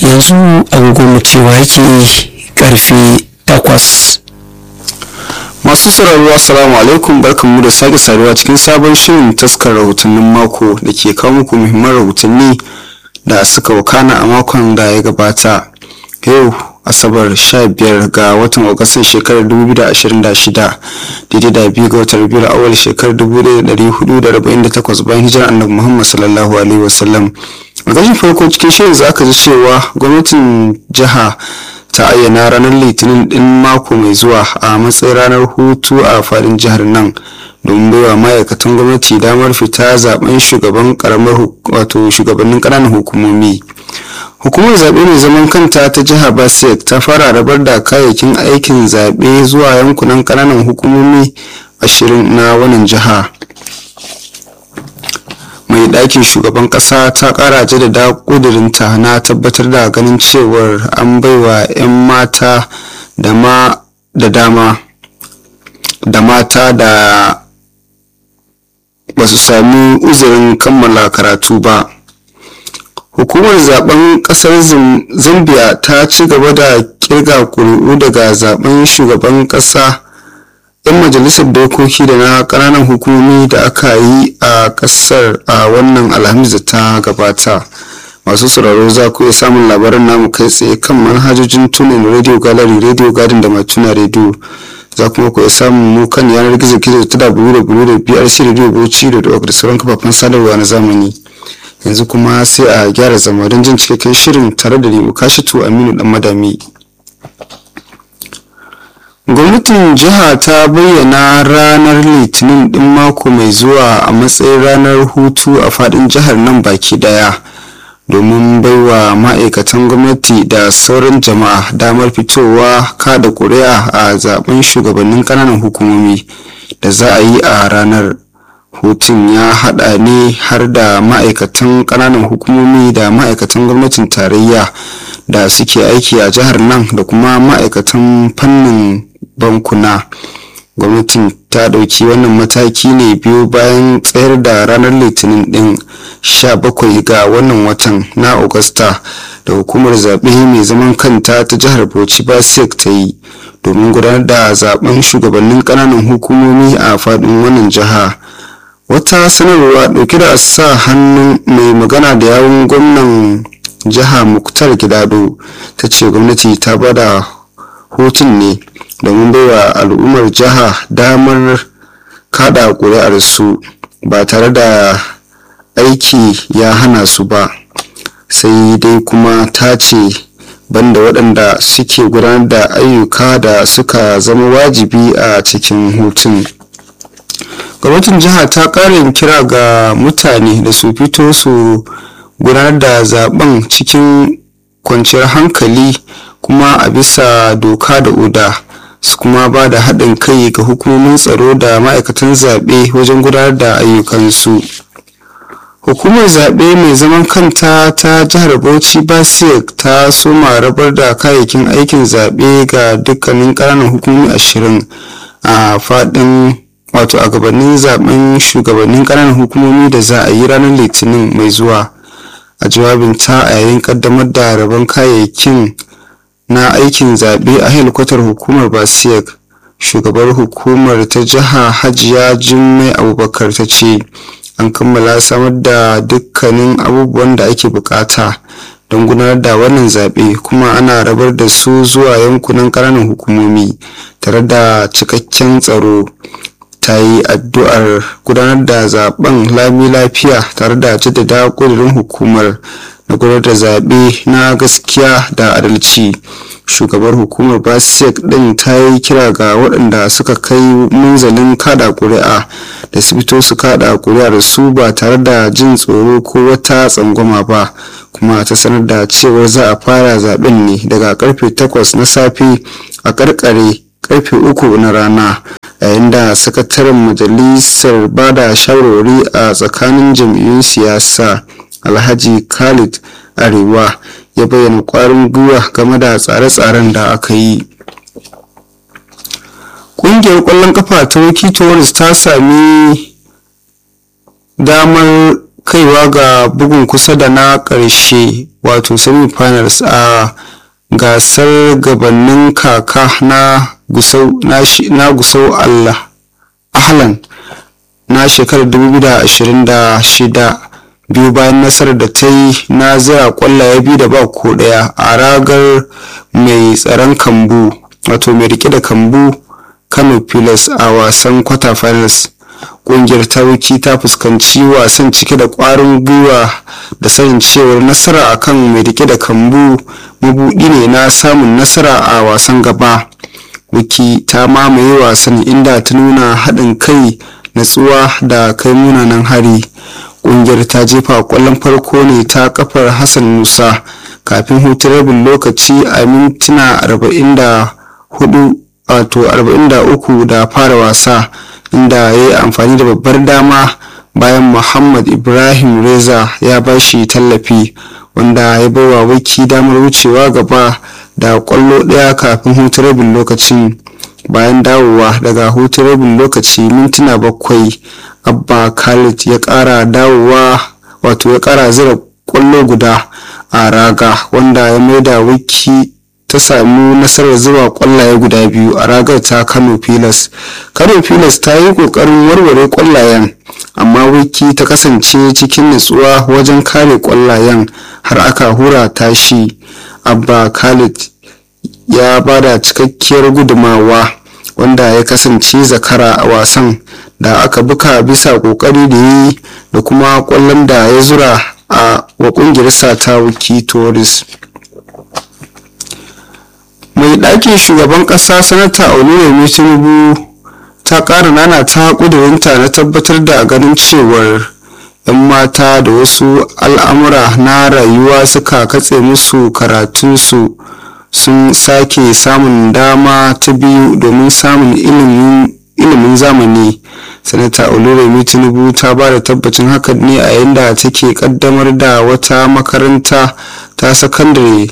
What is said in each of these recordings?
yanzu agogon cewa yake karfe takwas masu sauraro assalamu alaikum barkanmu da sake saduwa cikin sabon shirin taskar rahotannin mako da ke kawo muku muhimman rahotanni da suka wakana a makon da ya gabata yau asabar 15 ga watan agustan shekarar 2026 daidai da biyu ga watan rabiul awal shekarar 1448 bayan hijirar annabi muhammad sallallahu alaihi wasallam a gashin farko cikin shirin za ka ji cewa gwamnatin jiha ta ayyana ranar litinin din mako mai zuwa a matsayin ranar hutu a fadin jihar nan domin baiwa ma'aikatan gwamnati damar fita zaben shugaban karamar wato shugabannin ƙananan hukumomi hukumar zaɓe mai zaman kanta ta jihar basek ta fara rabar da kayayyakin aikin zaɓe zuwa yankunan ƙananan hukumomi ashirin na wannan jiha mai ɗakin shugaban ƙasa ta ƙara jaddada ƙudurinta na tabbatar da ganin cewar an baiwa 'yan mata da ma da dama da mata da ba su sami uzurin kammala karatu ba hukumar zaben kasar zambia ta ci gaba da kirga kuri'u daga zaben shugaban kasa yan majalisar dokoki da na kananan hukumomi da aka yi a kasar a wannan alhamis da ta gabata masu sauraro za ku iya samun labaran namu kai tsaye kan manhajojin tunin radio gallery radio garden da matuna radio za kuma ku iya samun mu kan yanar gizo gizo ta www.brcradio.bauchi.org da sauran kafafen sadarwa na zamani yanzu kuma sai a gyara zama don jin cikakken shirin tare da nemo kashitu aminu dan madami gwamnatin jiha ta bayyana ranar litinin din mako mai zuwa a matsayin ranar hutu a fadin jihar nan baki daya domin baiwa ma'aikatan gwamnati da sauran jama'a damar fitowa kada kuri'a a zaben shugabannin kananan hukumomi da za a yi a ranar hutun ya hada ne har da ma'aikatan kananan hukumomi da ma'aikatan gwamnatin tarayya da suke aiki a jihar nan da kuma ma'aikatan fannin bankuna gwamnatin ta ɗauki wannan mataki ne biyu bayan tsayar da ranar litinin ɗin 17 ga wannan watan na augusta da hukumar zaɓe mai zaman kanta ta jihar bauchi basek ta yi domin gudanar da zaben shugabannin ƙananan hukumomi a faɗin wannan jiha wata sanarwa ɗauke da sa hannun mai magana da yawun gwamnan jiha muktar gidado ta ce gwamnati ta bada hutun ne domin baiwa al'ummar jiha damar kada ƙuri'arsu ba tare da aiki ya hana su ba sai dai kuma ta ce banda waɗanda suke gudanar da ayyuka da suka zama wajibi a cikin hutun gwamnatin jiha ta ƙarin kira ga mutane da su fito su gudanar da zaben cikin kwanciyar hankali kuma a bisa doka da oda su kuma ba da haɗin kai ga hukumomin tsaro da ma'aikatan zaɓe wajen gudanar da ayyukansu hukumar zaɓe mai zaman kanta ta jihar bauchi basik ta soma rabar da kayayyakin aikin zaɓe ga dukkanin ƙananan hukumomi ashirin a faɗin wato a gabanin zaben shugabannin ƙananan hukumomi da za a yi ranar litinin mai zuwa a jawabin ta a yayin ƙaddamar da rabon kayayyakin na aikin zaɓe a helikwatar hukumar basiyek shugabar hukumar ta jiha hajiya jummai abubakar ta ce an kammala samar da dukkanin abubuwan da ake bukata don gudanar da wannan zaɓe kuma ana rabar da su zuwa yankunan ƙananan hukumomi tare da cikakken tsaro ta yi addu'ar gudanar da zaben lami lafiya tare da jaddada ƙudurin hukumar na gudanar da zaɓe na gaskiya da adalci shugabar hukumar basek ɗin ta yi kira ga waɗanda suka kai munzalin kada ƙuri'a da su fito su kada ƙuri'ar su ba tare da jin tsoro ko wata tsangwama ba kuma ta sanar da cewar za a fara zaben ne daga karfe 8 na safe a karkare karfe 3 na rana yayin da sakataren majalisar bada shawarwari a tsakanin jam'iyyun siyasa alhaji khalid arewa ya bayyana kwarin gwiwa game da tsare-tsaren da aka yi ƙungiyar ƙwallon kafa ta wiki tourist ta sami damar kaiwa ga bugun kusa da na ƙarshe wato semi-finals a gasar gabanin kaka na gusau na gusau allah ahlan na shekarar 2026 biyu bayan nasarar da ta yi na zira kwallaye biyu da ba ko daya a ragar mai tsaron kambu wato mai rike da kambu kano pilas a wasan quarter finals kungiyar ta wuki ta fuskanci wasan cike da kwarin gwiwa da sanin cewar nasara akan mai rike da kambu mabudi ne na samun nasara a wasan gaba wiki ta mamaye wasan inda ta nuna haɗin kai natsuwa da kai munanan hari kungiyar ta jefa kwallon farko ne ta kafar hassan musa kafin hutun rabin lokaci a mintuna 44 wato 43 da fara wasa inda ya yi amfani da babbar dama bayan muhammad ibrahim reza ya bashi tallafi wanda ya baiwa wiki damar wucewa gaba da kwallo daya kafin hutun rabin lokacin bayan dawowa daga hutun rabin lokaci mintuna bakwai abba khalid ya kara dawowa wato ya kara zira kwallo guda a raga wanda ya maida wiki ta samu nasarar zuba kwallaye guda biyu a ragar ta kano pilas kano pilas ta yi kokarin warware kwallayen amma wiki ta kasance cikin nutsuwa wajen kare kwallayen har aka hura tashi abba khalid ya bada cikakkiyar gudumawa wanda ya kasance zakara a wasan da aka buka bisa kokari da yi da kuma kwallon da ya zura a wa kungiyarsa ta wiki tourist mai ɗakin shugaban ƙasa sanata oluyemi tinubu ta ƙara nana ta ƙudurinta na tabbatar da ganin cewar 'yan mata da wasu al'amura na rayuwa suka katse musu karatunsu sun sake samun dama ta biyu domin samun ilimin zamani sanata oluremi tinubu ta ba da tabbacin hakan ne a yayin da take kaddamar da wata makaranta ta sakandare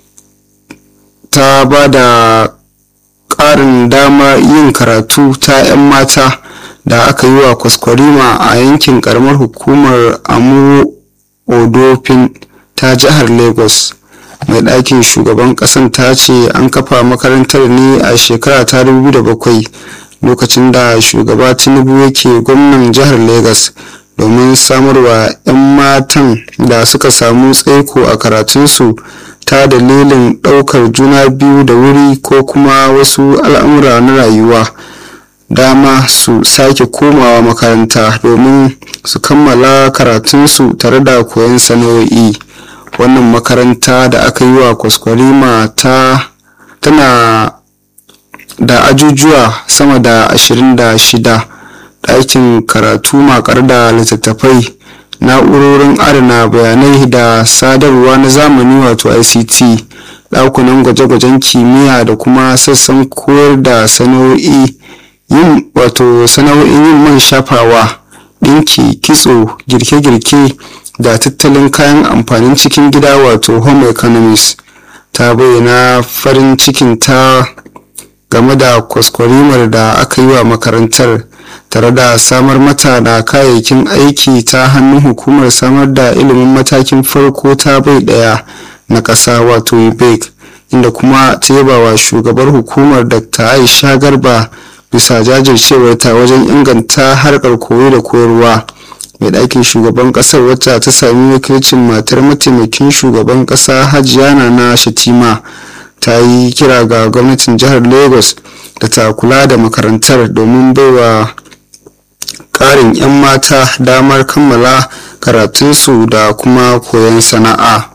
ta ba da ƙarin dama yin karatu ta 'yan mata da aka yi wa kwaskwarima a yankin karamar hukumar amu odofin ta jihar lagos mai ɗakin shugaban ƙasan ta ce an kafa makarantar ne a shekara ta 2007 lokacin da shugaba tinubu yake gwamnan jihar lagos domin samarwa 'yan matan da suka samu tsaiko a karatunsu ta dalilin ɗaukar juna biyu da wuri ko kuma wasu al'amura na rayuwa dama su sake komawa makaranta domin su kammala karatunsu tare da koyon sana'o'i wannan makaranta da aka yi wa kwaskwarima ta tana da ajujuwa sama da 26 ɗakin karatu makar da littattafai na'urorin adana bayanai da sadarwa na zamani wato ict ɗakunan gwaje-gwajen kimiyya da kuma sassan koyar da sana'o'i yin wato sana'o'in yin man shafawa ɗinki kitso girke-girke da tattalin kayan amfanin cikin gida wato home economics ta bayyana farin cikin ta game da kwaskwarimar da aka yi wa makarantar tare da samar mata da kayayyakin aiki ta hannun hukumar samar da ilimin matakin farko ta bai daya na ƙasa wato ubec inda kuma ta yaba wa shugabar hukumar dr aisha garba bisa jajircewar ta wajen inganta harkar koyo da koyarwa mai ɗakin shugaban ƙasar wacce ta sami wakilcin matar mataimakin shugaban ƙasa hajiya na shatima ta yi kira ga gwamnatin jihar lagos da ta kula da makarantar domin baiwa ƙarin 'yan mata damar kammala karatunsu da kuma koyon sana'a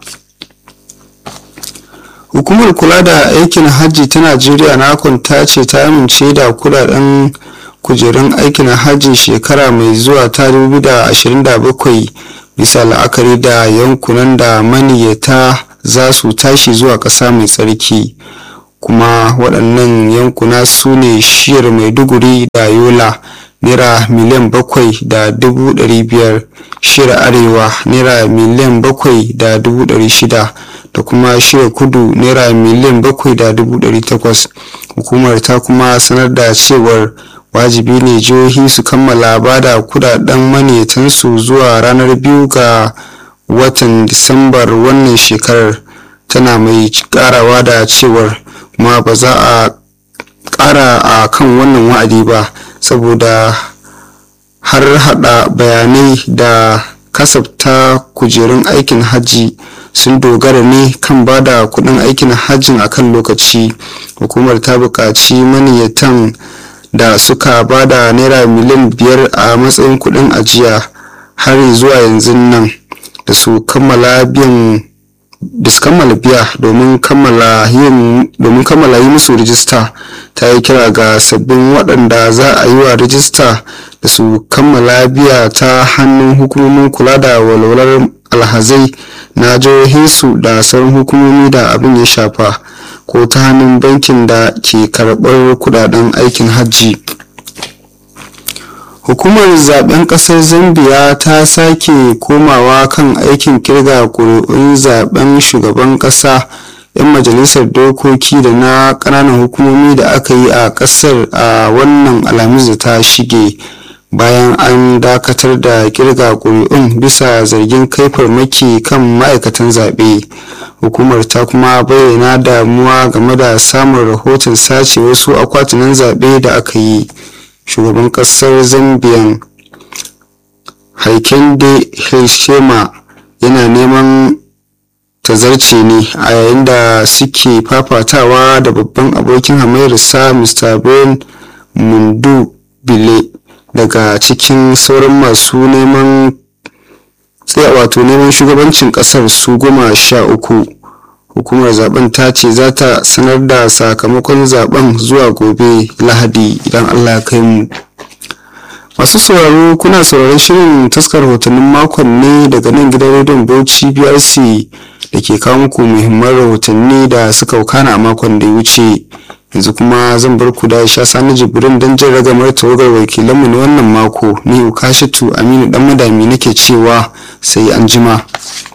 hukumar kula da aikin hajji ta najeriya nakon ta ce ta amince da kudaden kujerun aikin hajji shekara mai zuwa ta 2027 bisa la'akari da yankunan da maniyyata za su tashi zuwa ƙasa mai tsarki kuma waɗannan yankuna su ne shiyar maiduguri da yola naira miliyan bakwai da dubu ɗari biyar shiyar arewa naira miliyan bakwai da dubu ɗari shida da kuma shirya kudu naira miliyan bakwai da dubu ɗari takwas hukumar ta kuma sanar da cewar wajibi ne jihohi su kammala ba da kudaden maniyatansu zuwa ranar biyu ga watan disambar wannan shekarar tana mai karawa da cewar ma ba za a kara a kan wannan wa'adi ba saboda har hada bayanai da kasafta kujerun aikin hajji sun dogara ne kan ba da kudin aikin hajjin a kan lokaci hukumar ta buƙaci maniyyatan da suka ba da naira miliyan biyar a matsayin kudin ajiya har zuwa yanzu nan da su kammala biyan da su kammala biya domin kammala yin domin kammala yi musu rijista ta yi kira ga sabbin waɗanda za a yi wa rijista da su kammala biya ta hannun hukumomin kula da walwalar alhazai na jihohinsu da sauran hukumomi da abin ya shafa ko ta hannun bankin da ke karɓar kudaden aikin hajji hukumar zaben kasar zambia ta sake komawa kan aikin kirga kuri'un zaben shugaban kasa 'yan majalisar dokoki da na kananan hukumomi da aka yi a kasar a wannan alhamis da ta shige bayan an dakatar da kirga kuri'un bisa zargin kai farmaki kan ma'aikatan zaɓe hukumar ta kuma bayyana damuwa game da samun rahoton sace wasu akwatunan zaɓe da aka yi shugaban kasar zambian haikende hichilema yana neman tazarce ne a yayin da suke fafatawa da babban abokin hamayyarsa mr ben mundu bile daga cikin sauran masu neman wato neman shugabancin kasar su goma sha uku hukumar zaben ta ce za ta sanar da sakamakon zaben zuwa gobe lahadi idan allah kai mu masu sauraro kuna sauraron shirin taskar rahotannin makon ne daga nan gidan rediyon bauchi brc da ke kawo muku muhimman rahotanni da suka wakana a makon da ya wuce yanzu kuma zan bar ku da sha sani jibrin don jin ragamar tawagar wakilanmu na wannan mako ni ukashatu aminu dan madami nake cewa sai an jima.